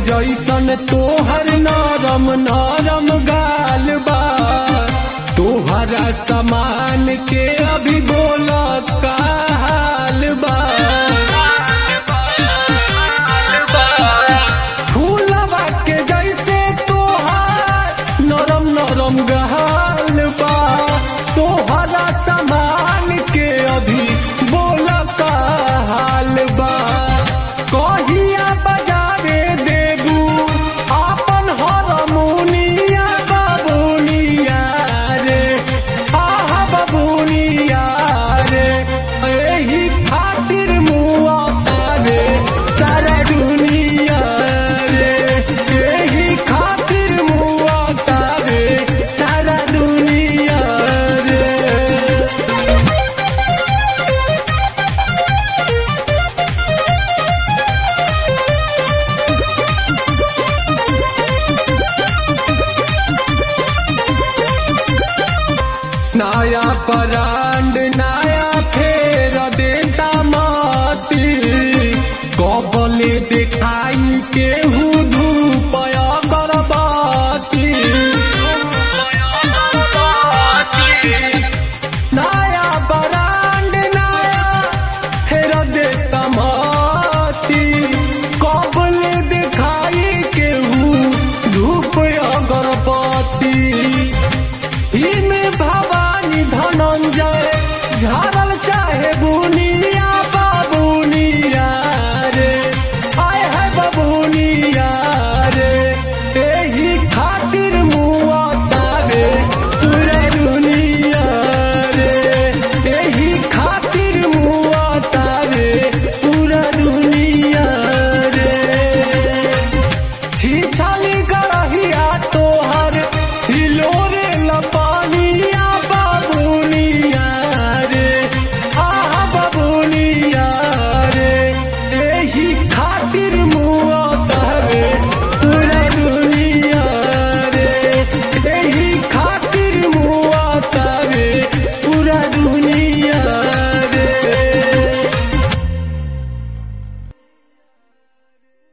जैसन तोहर नरम नरम गाल बा तोहरा समान के अभी बोल का हाल बा फूलवा के जैसे तोहार नरम नरम गाल बा तोहरा समान के अभी बोल का हाल बा कहिया बजावे देबू आपन हरमुनिया बबुनिया रे आहा बबुनिया रे एही खातिर मुआ तारे सारा दुनिया रे एही खातिर मुआ तारे सारा दुनिया रे नया परा